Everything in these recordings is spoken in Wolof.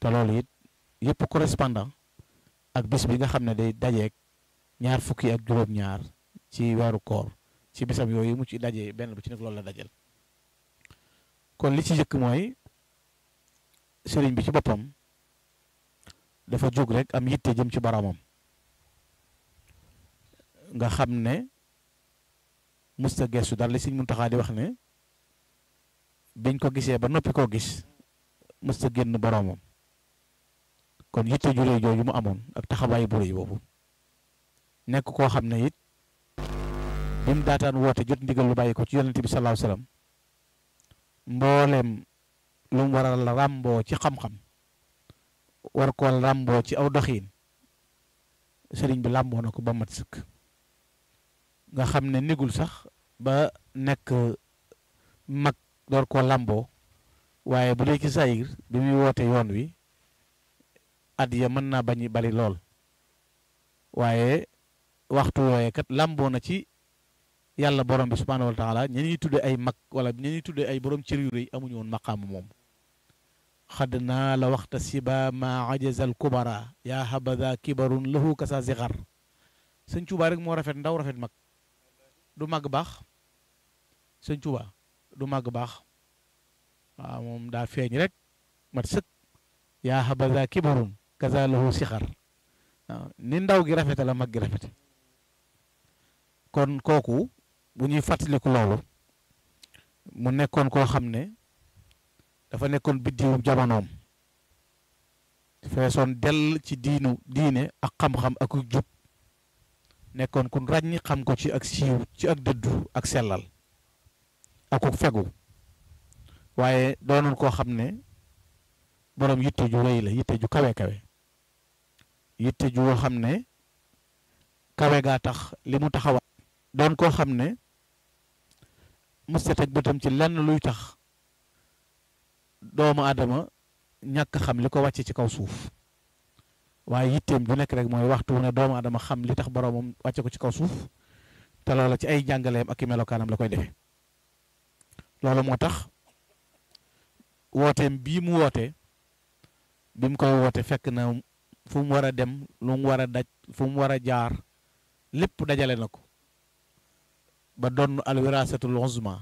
te loolu it yëpp correspondant ak bis bi nga xam ne day dajeeg ñaar fukki ak juróom-ñaar ci weeru koor ci bisam yooyu mu ci dajee benn bu ci nekk loolu la dajal kon li ci njëkk mooy sëriñ bi ci boppam dafa jóg rek am yitte jëm ci boromam nga xam ne musta gestu dara li Sëriñ Muntaxa di wax ne biñ ko gisee ba noppi koo gis musta génn boromam kon yitte ju réy jooju mu amoon ak taxawaay bu réy boobu nekk koo xam ne it bi mu daataan woote jot ndigal lu bàyyi ko ci yonente bi sallallahu alayhi wasallam mbooleem lu mu war a ràmboo ci xam-xam war koo ràmboo ci aw doxiin sëriñ bi làmboo na ko ba mat sëkk nga xam ne nigul sax ba nekk mag door koo làmboo waaye bu dee ci sayir bi muy woote yoon wi at ya mën naa bañ bari lool waaye waxtu wooye kat làmboo na ci yàlla borom bi subhaanahu wa taala ñi ñuy tudde ay mag wala ñi ñuy tudde ay borom cër yu rëy amuñu woon maqaamu moom xadd naa la waxta siba ma ajazal kubara yaa habada kibarun lahu kasa zixar sëñ Tuubaa rek moo rafet ndaw rafet mag du màgg baax sëñ Tuubaa du màgg baax waaw moom daa feeñ rek mat sëkk yaa habada kibarun kasa lahu sixar waaw ni ndaw gi rafete la mag gi rafete kon kooku bu ñuy fàttaliku loolu mu nekkoon koo xam ne dafa nekkoon biddiwu jamonoom feesoon dell ci diinu diine ak xam-xam ak jub nekkoon kun ràññi xam ko ci ak siiw ci ak dëddu ak sellal ak ku fegu waaye doonoon koo xam ne boroom yitte ju rëy la yitte ju kawe kawe yitte ju xam ne kawe gaa tax li mu taxawaat doon koo xam ne musta teg bëtam ci lenn luy tax doomu aadama ñàkk xam li ko wàcce ci kaw suuf waaye yitteem ju nekk rek mooy waxtu ne doomu aadama xam li tax boroomam wàcce ko ci kaw suuf te loola ci ay jàngaleem ak i melokaanam la koy defee loolu moo tax wooteem bii mu woote bi mu koy woote fekk na fu mu war a dem lu mu war a daj fu mu war a jaar lépp dajale na ko ba donn al wirasatul uzma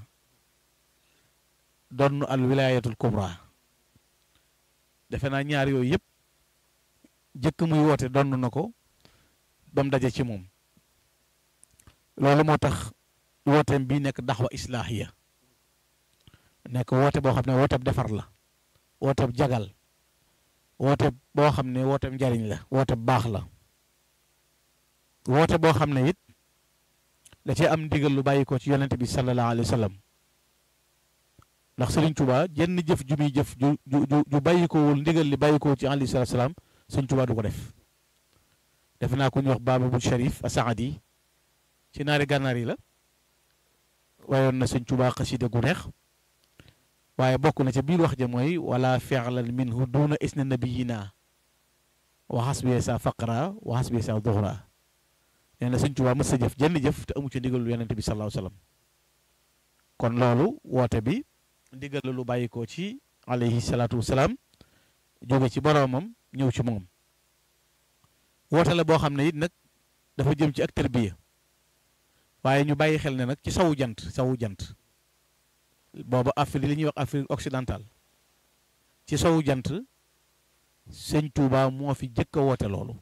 donn al wilayatul kubra defe naa ñaar yooyu yëpp jëkk muy woote donn na ko ba mu daje ci moom loolu moo tax wooteem bii nekk daxwa islaahiya nekk woote boo xam ne wooteeb defar la wooteeb jagal woote boo xam ne wooteeb njariñ la woote baax la woote boo xam ne it da cee am ndigal lu bàyyi ko ci yonente bi sallallahu alayhi wa sallam ndax Sëriñ Tuubaa jenn jëf ju muy jëf ju ju ju bàyyi ko wul ndigal li bàyyi ko ci alayhi salaatu salaam Sëriñ Tuubaa du ko def defe naa ko ñu wax Baaba bu Sharif Asaadi ci naari gànnaar yi la wayoon na Sëriñ Tuubaa xasida gu neex waaye bokk na ca biir wax ja mooy wala fi'lan minhu duna isna nabiyina wa hasbiya sa faqra wa hasbiya sa duhra nee na Sëriñ Tuubaa mës sa jëf jenn jëf te amu ci ndigalu yonente bi sallallahu alayhi wasallam kon loolu woote bi ndigal la lu bàyyi ko ci alayhi salaatu wasalaam jóge ci boroomam ñëw ci moom woote la boo xam ne it nag dafa jëm ci ak tarbiya waaye ñu bàyyi xel ne nag ci sawu jant sawu jant booba Afrique li ñuy wax Afrique occidentale ci sawu jant sëñ Touba moo fi jëkk a woote loolu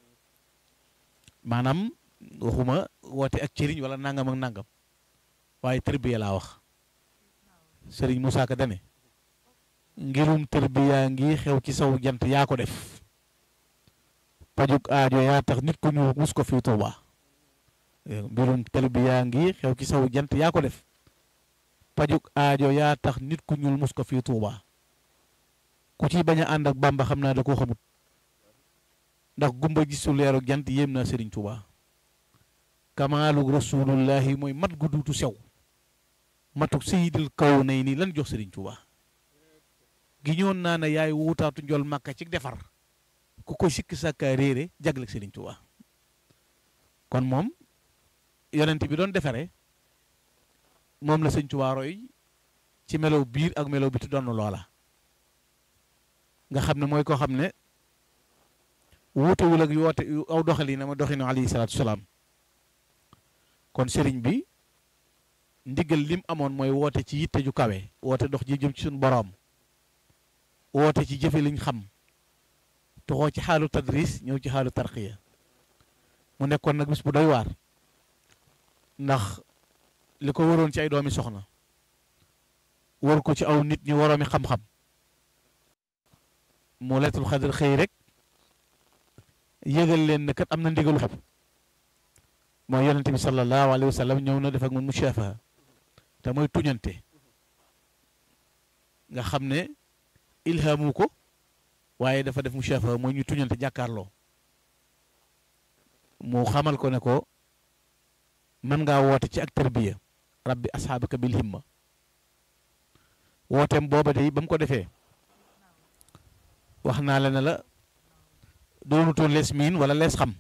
maanaam waxuma woote ak cëriñ wala nangam ak nangam waaye tarbiya laa wax sëriñ Moussa Ka dane ngirum tarbiya ngi xew ci sawu jant yaa ko def pajuk aajo yaa tax nit ku ñu mus ko fii Touba mbirum tarbiya ngi xew ci sawu jant yaa ko def pajuk aajo yaa tax nit ku ñuul mus ko fii Touba ku ci bañ a ànd ak Bàmba xam naa da koo xamut ndax gumba gisul leeru jant yéem na Sëriñ Touba kamaalu rasulullahi mooy mat gu duutu sew matuk sayidil kaw nay nii lan jox Sëriñ Touba gi ñoon naa ne yaay wuutaatu njol màkka ci defar ku ko sikki sàkkaa réere jagle Sëriñ Touba kon moom yonent bi doon defare moom la Sëriñ Touba roy ci melow biir ak melow biti doon loola nga xam ne mooy koo xam ne wuutewul ak yoote aw doxali na ma doxinu alayhi salaatu salaam kon sëriñ bi ndigal lim amoon mooy woote ci yitte ju kawe woote dox ji jëm ci suñu boroom woote ci jëfe liñ xam toxoo ci xaalu tadris ñëw ci xaalu tarqiya mu nekkoon nag bis bu doy waar ndax li ko waroon ci ay doomi soxna war ko ci aw nit ñu waroomi xam-xam mu leetul xadar xëy rek yëgal leen ne kat am na ndigalu xeb mooy yonente bi sallallahu alayhi wa sallam ñëw na def ak moom mushaafaha te mooy tuñante nga xam ne ilhamu ko waaye dafa def mushaafaha mooy ñu tuñante jàkkaarloo mu xamal ko ne ko mën ngaa woote ci ak tarbiya rabbi asxaabaka bil himma wooteem booba de ba mu ko defee wax naa la ne la doonutoon lees miin wala lees xam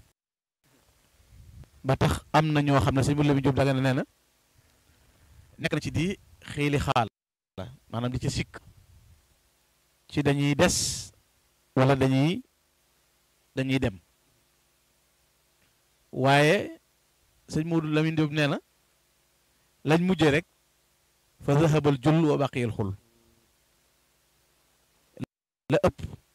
ba tax am na ñoo xam ne sëñ Moussa Lamine Diop daga ne nee na nekk na ci di xiili xaal maanaam di ci sikk ci dañuy des wala dañuy dañuy dem waaye sëñ Modou Lamine Diop nee na lañ mujje rek fa zahabal jull wa baqiyal xul la ëpp